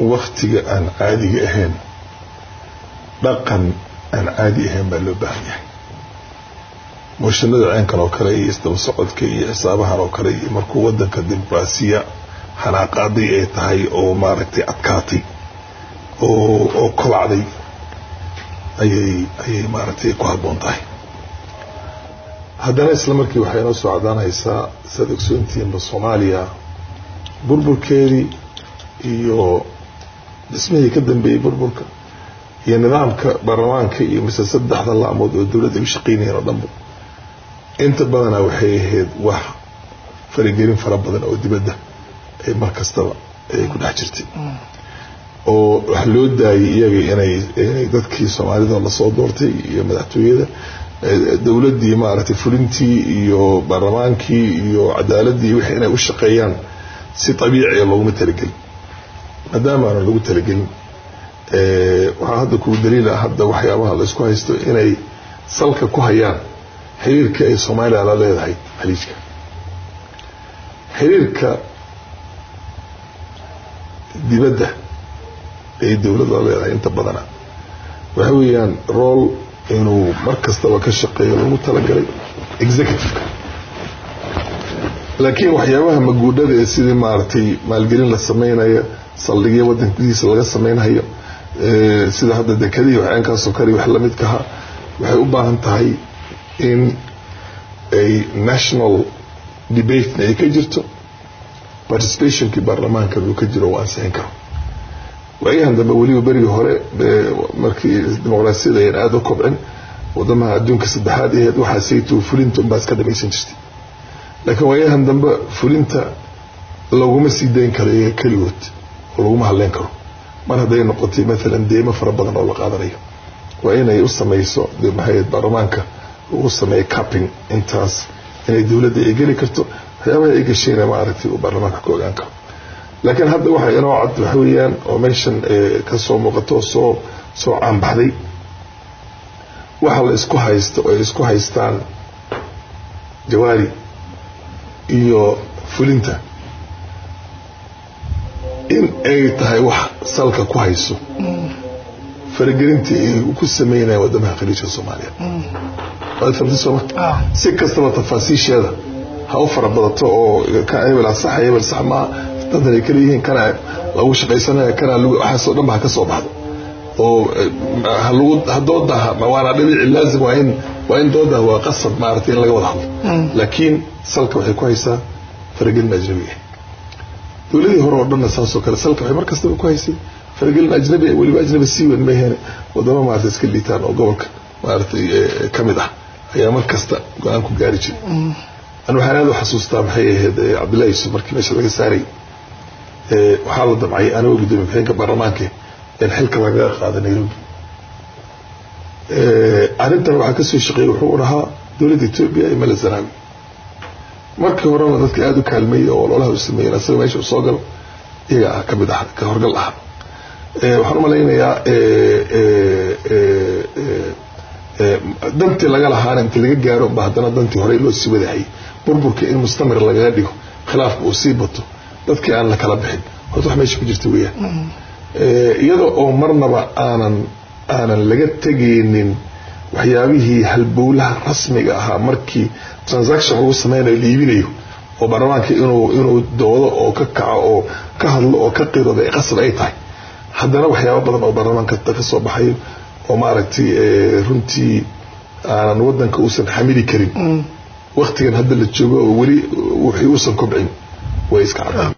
waktiga aan caadiga ahayn dhaqan aan caadi ahayn baa loo baahan yahay mooshanada ceenkan oo kale iyo isdaba socodka iyo xisaabahan oo kale iyo markuu wadanka dimuqraasiya xanaaqaaday ay tahay oo maaragtay adkaatay oo oo kobacday ayay ayay maaragtay ku habboon tahay haddana isla markii waxay inoo soo cadaanaysaa saad ogsoontihiinba soomaaliya burburkeedii iyo dhismihii ka dambeeyey burburka iyo nidaamka baarlamaanka iyo mise saddexda laamood oo dowladda ay u shaqaynayeen oo dhanba inta badanaa waxay ahayd wax faragelin fara badan oo dibadda ay mar kastaba ay ku dhex jirtay oo wax loo daayay iyaga inay inay dadkii soomaalida lasoo doortay iyo madaxtooyada dowladdii maaragtay fulintii iyo baarlamaankii iyo cadaaladii wixii inay u shaqeeyaan si abiiciya looguma talagelin maadaama aanan lagu talagelin waxaa hadda kugu daliila hadda waxyaabaha la isku haysto inay salka ku hayaan xiriirka ay soomaaliya la leedahay khaliijka xiriirka dibadda ay dowladda la leedahay inta badana waxa weeyaan rool inuu mar kastaba ka shaqeeyo lagu talagalay executiveka laakiin waxyaabaha maguudhada ee sidii maaragtay maalgelin la samaynayo saldhigyo wadanka gudihiisa laga samaynayo sida hadda dekadii waxyaankaasoo kale wax lamidkaha waxay u baahan tahay in ay national debatena ay ka jirto participationkii baarlamaanka uu ka jiro uu ansixin karo waayahan dambe weliba berigii hore markii dimuqraasiyada ayan aada u kobcin wadamaha adduunka saddexaad aheed waxaa saytu fulinta unbaa iska dhamaysan jirtay laakiin waayahan dambe fulinta laguma sii dayn karo iyaga keligood oo laguma hadleyn karo mar hadday noqotay maalan deemo fara badan oo la qaadanayo waa inay u samayso de maxay baarlamaanka uu sameeyo capping intaas inay dowladda ay geli karto waxyaabaha ay gashayna maaragtay uu baarlamaanka ka ogaan karo laakiin hadda waxa inoo cad waxa weeyaan oo meeshan kasoo muuqato oo soo soo caanbaxday waxa la isku haysto oo ay isku haystaan jawaari iyo fulinta in ay tahay wax salka ku hayso faragelintii ay ku sameynaya wadamaha khaliijka soomaaliya waad famtay sooma si kastaba tafaasiisheeda ha u fara badato oo kan hebel sax hebel sax maa dantan ay kala yihiin kana lagu shaqaysanaya kana waxaasoo dhan ba ha ka soo baxdo oo halagu hadooda waana dhabiici laazim waa in waa in dooda waa qasab maaragtay in laga wada hadlo laakiin salka waxay ku haysaa faragelin ajnabi ah dowladii hore oo dhanna saasoo kale salka waxay mar kastaba ku haysay faragelin ajnabi ah weliba ajnabi sii weyn mayheen wadamo maaragtay iska liitaan oo gobolka maaragtay ka mid ah ayaa mar kasta go-aan ku gaari jiray an waxaan aada u xasuustaa maxay ahayd cabdillahi yusuf markii meesha laga saaray waxaa la damcay anigoo gudoomiye ku-xigeenka baarlamaanka in xilka lagaga qaado nairobi arrintan waxaa kasoo shaqeeyey wuxuu dhahaa dowladda etoobiya iyo mala zanaawi markii horena dadka aada u kaalmeeyey oo ololaha u sameeyeen asaga meesha u soo gal iyaga ah kamid ah ka horgal ah waxaan u malaynayaa dantii laga lahaana inta laga gaaro ba haddana dantii horey loo sii wadahayay burburka in mustamir lagaga dhigo khilaafka uu sii bato dadkii aan la kala bixin horta wax meesha ku jirta weeyaan iyada oo marnaba aanan aanan laga tegaynin waxyaabihii halbowlaha rasmiga ahaa markii transaction lagu sameynayo la iibinayo oo baarlamaanka inuu inuu doodo oo ka kaco oo ka hadlo oo ka qirooda qasab ay tahay haddana waxyaaba badan oo baarlamaanka ka soo baxayo oo maaragtay runtii aanan wadanka uusan xamili karin waktigan hadda la joogo oo weli wixii uusan kobcin way iska cadaan